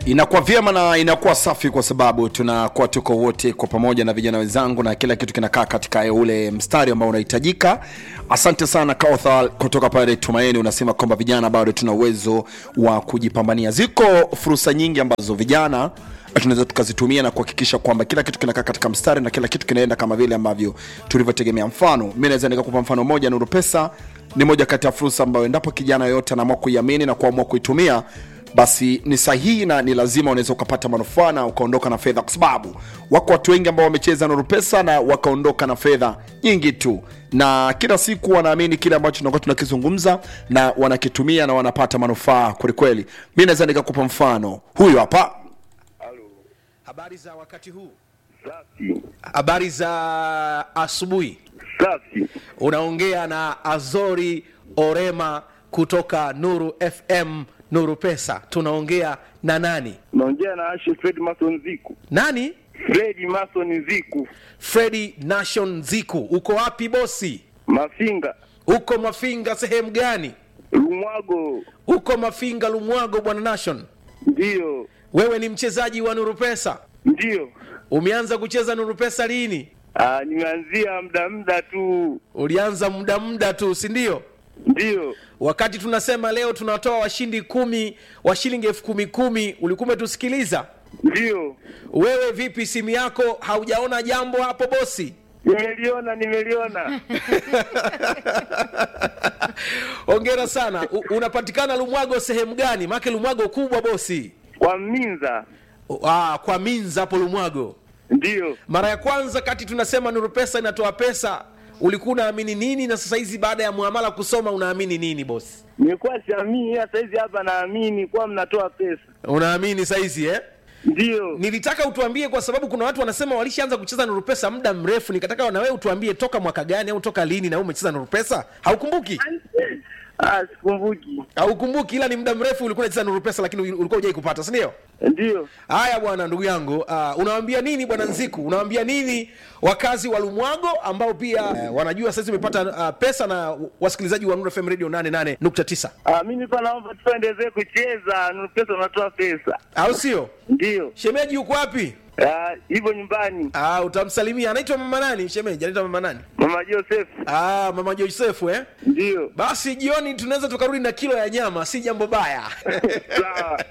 inakuwa vyema na inakuwa safi kwa sababu tunakuwa tuko wote kwa pamoja na vijana wenzangu na kila kitu kinakaa katika ule mstari ambao unahitajika asante sana kauthal kutoka pale tumaini unasema kwamba vijana bado tuna uwezo wa kujipambania ziko fursa nyingi ambazo vijana tunaweza tukazitumia na kuhakikisha kwamba kila kitu kinakaa katika mstari na kila kitu kinaenda kama vile ambavyo tulivyotegemea mfano mi naweza nikakupa mfano moja nuru pesa ni moja kati ya fursa ambayo endapo kijana yoyote anaamua kuiamini na kuamua kuitumia basi ni sahihi na ni lazima unaweza ukapata manufaa na ukaondoka na fedha kwa sababu wako watu wengi ambao wamecheza nuru pesa na wakaondoka na fedha nyingi tu na kila siku wanaamini kile ambacho tunakuwa tunakizungumza na wanakitumia na wanapata manufaa kwelikweli mi naweza nikakupa mfano huyu hapa Habari za wakati huu, Safi, habari za asubuhi. safi. Unaongea na Azori Orema kutoka Nuru FM, Nuru Pesa. Tunaongea na nani? Naongea na Ashe Fred Mason Ziku. Nani? Fred Mason Ziku, Fredi Nation Ziku. Uko wapi bosi? Mafinga, Uko Mafinga sehemu gani? Lumwago. Uko Mafinga Lumwago, bwana Nation. Ndiyo, Wewe ni mchezaji wa Nuru Pesa, ndiyo. umeanza kucheza Nuru Pesa lini? Ah, nimeanzia muda muda tu. Ulianza muda muda tu, si ndio? Ndiyo, wakati tunasema leo tunatoa washindi kumi wa shilingi elfu kumi kumi ulikuwa umetusikiliza ndiyo. wewe vipi simu yako haujaona jambo hapo bosi Nimeliona, nimeliona. ongera sana U, unapatikana lumwago sehemu gani make lumwago kubwa bosi Kwa Minza. ah, kwa minza hapo lumwago Ndiyo. mara ya kwanza kati tunasema nuru pesa inatoa pesa ulikuwa unaamini nini na sasa hizi baada ya muamala kusoma unaamini nini bosi Nilikuwa siamini, ila saizi hapa naamini kuwa mnatoa pesa. unaamini saizi eh? Ndiyo. nilitaka utuambie kwa sababu kuna watu wanasema walishaanza kucheza nuru pesa muda mrefu nikataka na wewe utuambie toka mwaka gani au toka lini na wewe umecheza nuru pesa haukumbuki Ah, sikumbuki. haukumbuki ila ni muda mrefu ulikuwa unacheza nuru pesa lakini ulikuwa hujai kupata si ndio Ndiyo. haya bwana ndugu yangu uh, unawaambia nini bwana nziku unawaambia nini wakazi wa lumwago ambao pia uh, wanajua sasa umepata uh, pesa na wasikilizaji wa Nuru fm radio 88.9 Ah, mimi pa naomba tuendelee kucheza. Nuru pesa unatoa pesa. au sio Ndiyo. shemeji yuko wapi Ah, hivyo nyumbani. uh, utamsalimia anaitwa mama nani shemeji anaitwa mama nani Mama Joseph. ah, mama josefu eh Ndiyo. basi jioni tunaweza tukarudi na kilo ya nyama si jambo baya Sawa.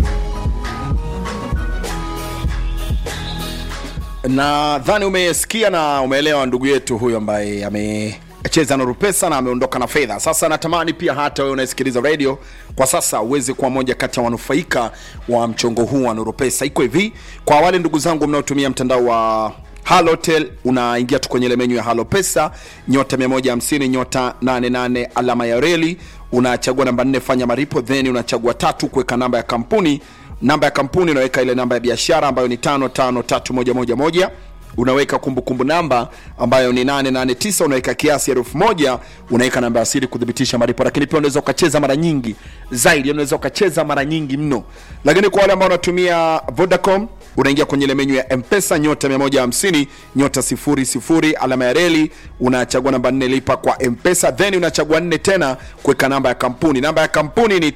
nadhani umesikia na umeelewa ndugu yetu huyu ambaye amecheza nuru pesa na ameondoka na fedha sasa natamani pia hata wewe unayesikiliza radio kwa sasa uweze kuwa moja kati ya wanufaika wa mchongo huu wa nuru pesa iko hivi kwa wale ndugu zangu mnaotumia mtandao wa halotel unaingia tu kwenye ile menyu ya halo pesa nyota 150 nyota 88 alama ya reli unachagua namba 4 fanya maripo then unachagua tatu kuweka namba ya kampuni namba ya kampuni unaweka ile namba ya biashara ambayo ni tano tano tatu moja moja moja unaweka kumbukumbu namba ambayo ni 889 unaweka kiasi elfu moja unaweka namba ya siri kuthibitisha malipo lakini pia unaweza ukacheza mara nyingi zaidi unaweza ukacheza mara nyingi mno lakini kwa wale ambao wanatumia vodacom unaingia kwenye ile menyu ya mpesa nyota 150 nyota 00 alama ya reli unachagua namba 4 lipa kwa mpesa then unachagua 4 tena kuweka namba ya kampuni namba ya kampuni ni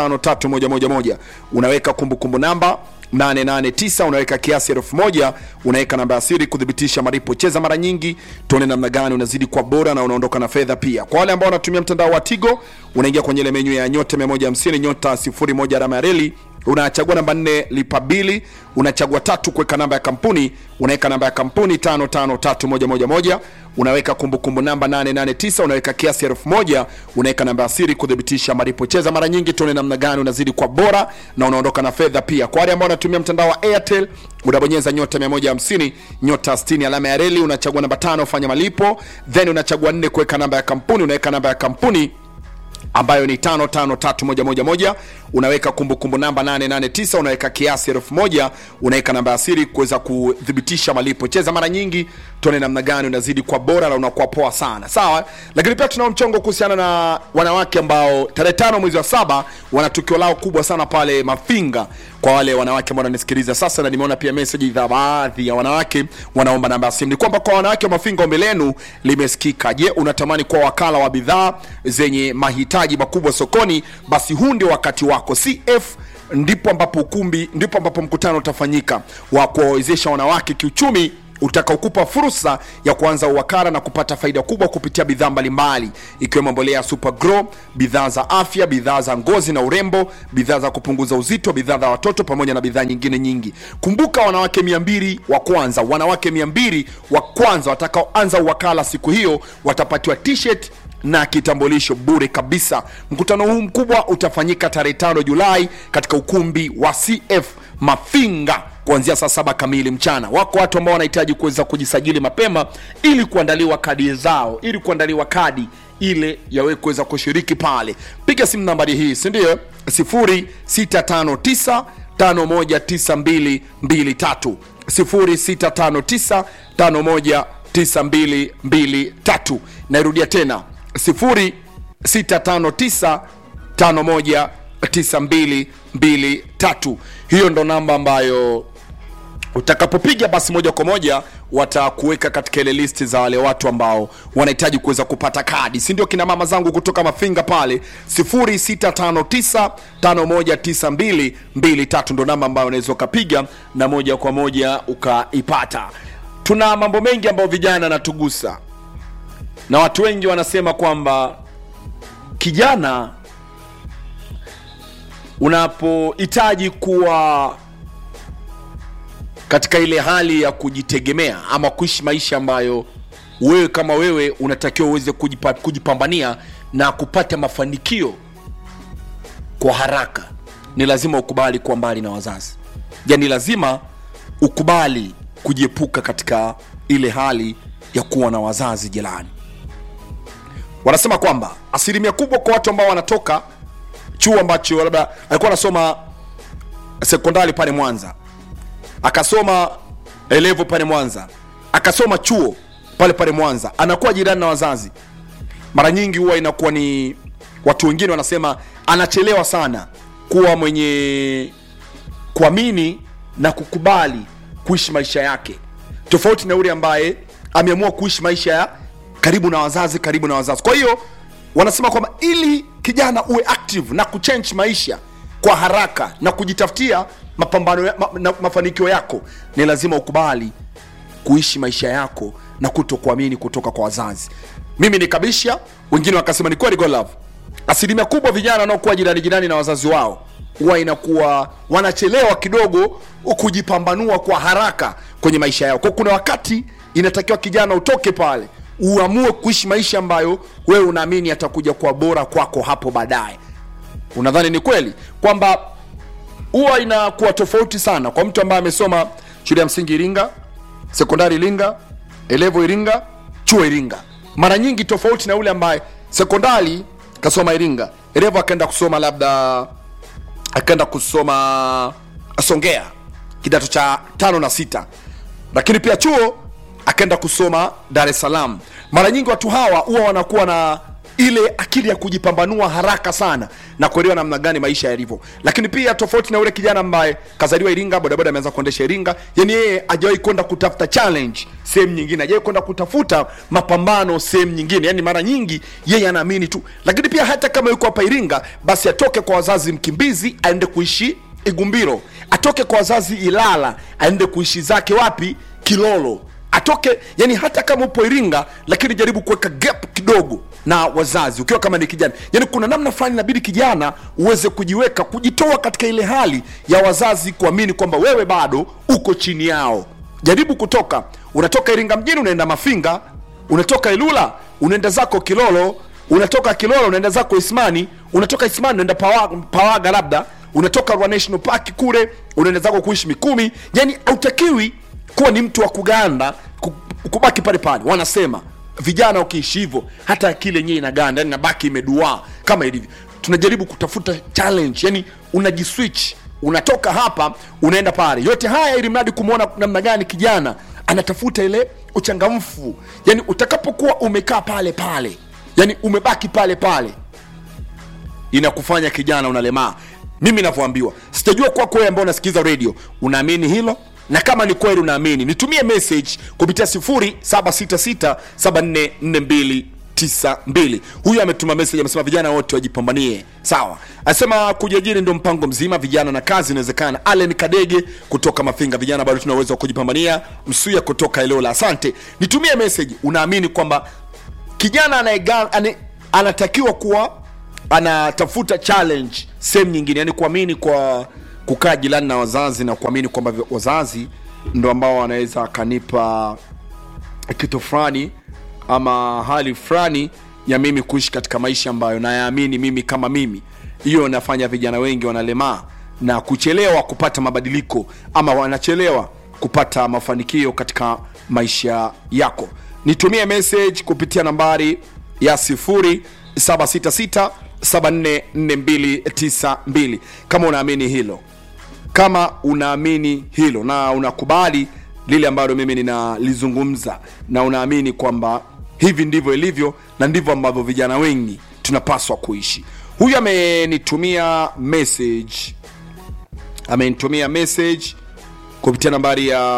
553111 unaweka kumbukumbu namba 889 unaweka kiasi elfu moja unaweka namba ya siri kuthibitisha malipo cheza mara nyingi tuone namna gani unazidi kwa bora na unaondoka na fedha pia kwa wale ambao wanatumia mtandao wa tigo unaingia kwenye ile menyu ya nyota 150 nyota 01 alama ya reli unachagua namba nne lipa bili unachagua tatu kuweka namba ya kampuni unaweka namba ya kampuni tano tano tatu moja moja moja unaweka kumbukumbu namba 889 unaweka kiasi elfu moja unaweka namba ya siri kuthibitisha malipo cheza mara nyingi tuone namna gani unazidi kwa bora na unaondoka na fedha pia kwa wale ambao wanatumia mtandao wa airtel unabonyeza nyota 150 nyota 60 alama ya reli unachagua namba tano fanya malipo then unachagua nne kuweka namba ya kampuni unaweka namba ya kampuni ambayo ni tano tano tatu moja moja moja unaweka kumbukumbu namba 889 unaweka kiasi elfu moja unaweka namba ya siri kuweza kuthibitisha malipo cheza mara nyingi tuone namna gani unazidi kwa bora na unakuwa poa sana sawa lakini pia tunao mchongo kuhusiana na wanawake ambao tarehe tano mwezi wa saba wana tukio lao kubwa sana pale mafinga kwa wale wanawake ambao wananisikiliza sasa na nimeona pia meseji za baadhi ya wanawake wanaomba namba ya simu ni kwamba kwa wanawake wa mafinga ombi lenu limesikika je unatamani kuwa wakala wa bidhaa zenye mahitaji makubwa sokoni basi huu ndio wakati wako cf ndipo ambapo ukumbi ndipo ambapo mkutano utafanyika wa kuwawezesha wanawake kiuchumi utakaokupa fursa ya kuanza uwakala na kupata faida kubwa kupitia bidhaa mbalimbali ikiwemo mbolea ya super grow bidhaa za afya bidhaa za ngozi na urembo bidhaa za kupunguza uzito bidhaa za watoto pamoja na bidhaa nyingine nyingi kumbuka wanawake 200 wa kwanza wanawake 200 wa kwanza watakaoanza uwakala siku hiyo watapatiwa t-shirt na kitambulisho bure kabisa mkutano huu mkubwa utafanyika tarehe 5 julai katika ukumbi wa cf mafinga kuanzia saa saba kamili mchana wako watu ambao wanahitaji kuweza kujisajili mapema ili kuandaliwa kadi zao ili kuandaliwa kadi ile yawe kuweza kushiriki pale piga simu nambari hii sindio 0659 519223 0659 519223 nairudia tena 0659 519223 hiyo ndo namba ambayo utakapopiga basi moja kwa moja watakuweka katika ile listi za wale watu ambao wanahitaji kuweza kupata kadi si ndio kina mama zangu kutoka mafinga pale 0659519223 ndo namba ambayo unaweza ukapiga na moja kwa moja ukaipata tuna mambo mengi ambayo vijana natugusa na watu wengi wanasema kwamba kijana unapohitaji kuwa katika ile hali ya kujitegemea ama kuishi maisha ambayo wewe kama wewe unatakiwa uweze kujipa, kujipambania na kupata mafanikio kwa haraka ni lazima ukubali kuwa mbali na wazazi yani lazima ukubali kujiepuka katika ile hali ya kuwa na wazazi jirani wanasema kwamba asilimia kubwa kwa watu ambao wanatoka chuo ambacho labda alikuwa anasoma sekondari pale mwanza akasoma elevo pale mwanza akasoma chuo pale pale mwanza anakuwa jirani na wazazi mara nyingi huwa inakuwa ni watu wengine wanasema anachelewa sana kuwa mwenye kuamini na kukubali kuishi maisha yake tofauti na yule ambaye ameamua kuishi maisha ya karibu na wazazi karibu na wazazi kwa hiyo wanasema kwamba ili kijana uwe active na kuchange maisha kwa haraka na kujitafutia mapambano ya, ma, na, mafanikio yako ni lazima ukubali kuishi maisha yako na kutokuamini kutoka kwa wazazi mimi nikabisha wengine wakasema ni kweli golove asilimia kubwa vijana wanaokuwa jirani jirani na wazazi wao huwa inakuwa wanachelewa kidogo kujipambanua kwa haraka kwenye maisha yao kwa kuna wakati inatakiwa kijana utoke pale uamue kuishi maisha ambayo wewe unaamini yatakuja kuwa bora kwako hapo baadaye unadhani ni kweli kwamba huwa inakuwa tofauti sana kwa mtu ambaye amesoma shule ya msingi iringa sekondari iringa elevo iringa chuo iringa mara nyingi tofauti na yule ambaye sekondari kasoma iringa elevo akaenda kusoma labda akaenda kusoma songea kidato cha tano na sita lakini pia chuo akaenda kusoma dar es salaam mara nyingi watu hawa huwa wanakuwa na ile akili ya kujipambanua haraka sana na kuelewa namna gani maisha yalivyo lakini pia tofauti na ule kijana ambaye kazaliwa iringa bodaboda ameanza kuendesha iringa yani yeye ajawahi kwenda kutafuta challenge sehemu nyingine ajawahi kwenda kutafuta mapambano sehemu nyingine yani mara nyingi yeye anaamini tu lakini pia hata kama yuko hapa iringa basi atoke kwa wazazi mkimbizi aende kuishi igumbiro atoke kwa wazazi ilala aende kuishi zake wapi kilolo atoke yani hata kama upo iringa lakini jaribu kuweka gap kidogo na wazazi ukiwa kama ni kijana yani kuna namna fulani inabidi kijana uweze kujiweka kujitoa katika ile hali ya wazazi kuamini kwamba wewe bado uko chini yao jaribu kutoka unatoka iringa mjini unaenda mafinga unatoka ilula unaenda zako kilolo unatoka kilolo unaenda zako ismani unatoka ismani unaenda pawaga, pawaga labda unatoka Ruaha national park kule unaenda zako kuishi mikumi yani hautakiwi kuwa ni mtu wa kuganda ku- kubaki pale pale wanasema vijana ukiishi hivyo hata akili yenyewe inaganda yani nabaki imeduaa kama ilivyo tunajaribu kutafuta challenge yani unajiswitch unatoka hapa unaenda pale yote haya ili mradi kumwona namna gani kijana anatafuta ile uchangamfu yani utakapokuwa umekaa pale pale yani umebaki pale pale inakufanya kijana unalemaa mimi navyoambiwa sitajua kwako wewe ambao unasikiliza radio unaamini hilo na kama ni kweli unaamini nitumie message kupitia 0766744292 92 huyu ametuma message amesema vijana wote wajipambanie sawa anasema kujiajiri ndio mpango mzima vijana na kazi inawezekana allen kadege kutoka mafinga vijana bado tuna uwezo wa kujipambania msuya kutoka eneo la asante nitumie message unaamini kwamba kijana anaega, ane, anatakiwa kuwa anatafuta challenge sehemu nyingine yani kuamini kwa kukaa jirani na wazazi na kuamini kwamba vi- wazazi ndo ambao wanaweza akanipa kitu fulani ama hali fulani ya mimi kuishi katika maisha ambayo nayaamini mimi kama mimi hiyo inafanya vijana wengi wanalemaa na kuchelewa kupata mabadiliko ama wanachelewa kupata mafanikio katika maisha yako nitumie message kupitia nambari ya 0766 744292 kama unaamini hilo kama unaamini hilo na unakubali lile ambalo mimi ninalizungumza na unaamini kwamba hivi ndivyo ilivyo na ndivyo ambavyo vijana wengi tunapaswa kuishi huyu amenitumia message amenitumia message kupitia nambari ya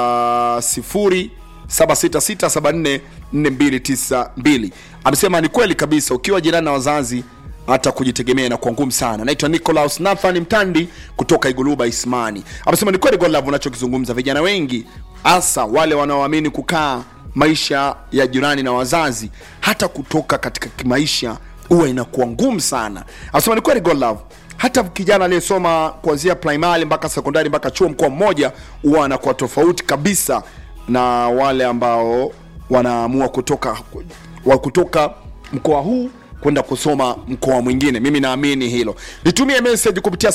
0766744292 amesema ni kweli kabisa ukiwa jirani na wazazi hata kujitegemea inakuwa ngumu sana naitwa nicolaus nathan mtandi kutoka iguluba ismani amesema ni kweli godlove unachokizungumza vijana wengi hasa wale wanaoamini kukaa maisha ya jirani na wazazi hata kutoka katika maisha huwa inakuwa ngumu sana amesema ni kweli godlove hata kijana aliyesoma kuanzia primary mpaka sekondari mpaka chuo mkoa mmoja huwa anakuwa tofauti kabisa na wale ambao wanaamua kutoka wa kutoka mkoa huu kwenda kusoma mkoa mwingine mimi naamini hilo nitumie message kupitia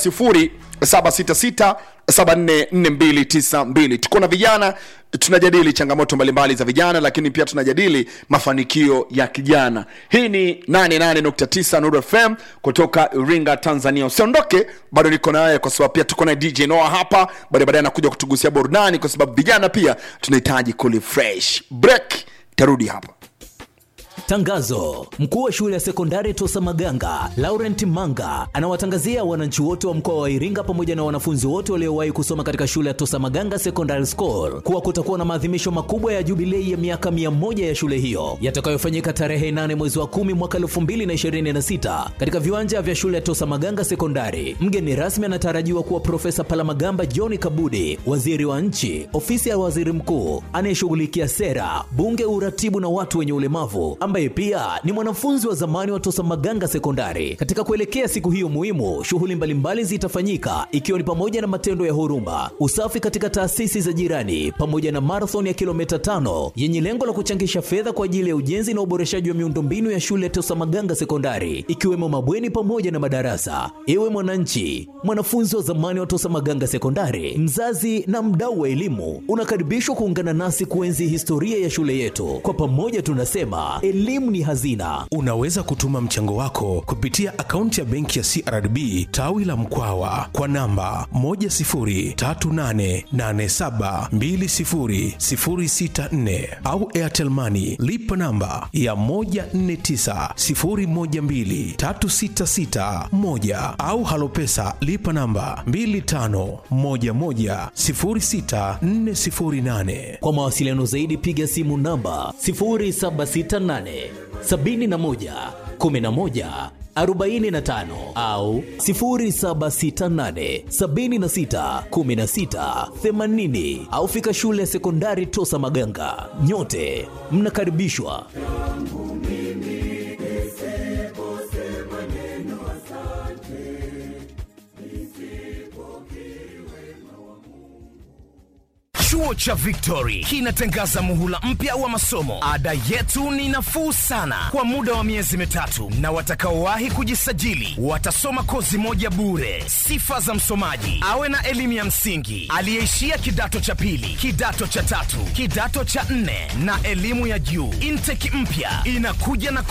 0766 744292 tuko na vijana tunajadili changamoto mbalimbali za vijana lakini pia tunajadili mafanikio ya kijana hii ni 88.9 Nuru fm kutoka iringa tanzania usiondoke bado niko naye kwa sababu pia tuko na dj noa hapa baadaye baadaye anakuja kutugusia burudani kwa sababu vijana pia tunahitaji kulifresh break tarudi hapa Tangazo: mkuu wa shule ya sekondari Tosa Maganga Laurent Manga anawatangazia wananchi wote wa mkoa wa Iringa pamoja na wanafunzi wote waliowahi kusoma katika shule ya Tosa Maganga Secondary School kuwa kutakuwa na maadhimisho makubwa ya jubilei ya miaka 100 ya shule hiyo yatakayofanyika tarehe 8 mwezi wa 10 mwaka 2026 katika viwanja vya shule ya Tosa Maganga Sekondari. Mgeni rasmi anatarajiwa kuwa Profesa Palamagamba John Kabudi, waziri wa nchi, ofisi ya waziri mkuu anayeshughulikia sera, bunge, uratibu na watu wenye ulemavu ambaye pia ni mwanafunzi wa zamani wa Tosa Maganga Sekondari. Katika kuelekea siku hiyo muhimu, shughuli mbalimbali zitafanyika ikiwa ni pamoja na matendo ya huruma, usafi katika taasisi za jirani, pamoja na marathon ya kilomita tano yenye lengo la kuchangisha fedha kwa ajili ya ujenzi na uboreshaji wa miundombinu ya shule ya Tosa Maganga Sekondari, ikiwemo mabweni pamoja na madarasa. Ewe mwananchi, mwanafunzi wa zamani wa Tosa Maganga Sekondari, mzazi na mdau wa elimu, unakaribishwa kuungana nasi kuenzi historia ya shule yetu. Kwa pamoja tunasema elimu ni hazina. unaweza kutuma mchango wako kupitia akaunti ya benki ya crdb tawi la mkwawa kwa namba 10388720064 au airtelmani lipa namba ya 1490123661 au halopesa lipa namba 25110648 Kwa mawasiliano zaidi piga simu namba 0768 71 11 45 au 0768 76 16 80 au fika shule ya sekondari Tosa Maganga. Nyote mnakaribishwa. Chuo cha Victory kinatangaza muhula mpya wa masomo. Ada yetu ni nafuu sana kwa muda wa miezi mitatu, na watakaowahi kujisajili watasoma kozi moja bure. Sifa za msomaji: awe na elimu ya msingi, aliyeishia kidato cha pili, kidato cha tatu, kidato cha nne na elimu ya juu. Intake mpya inakuja na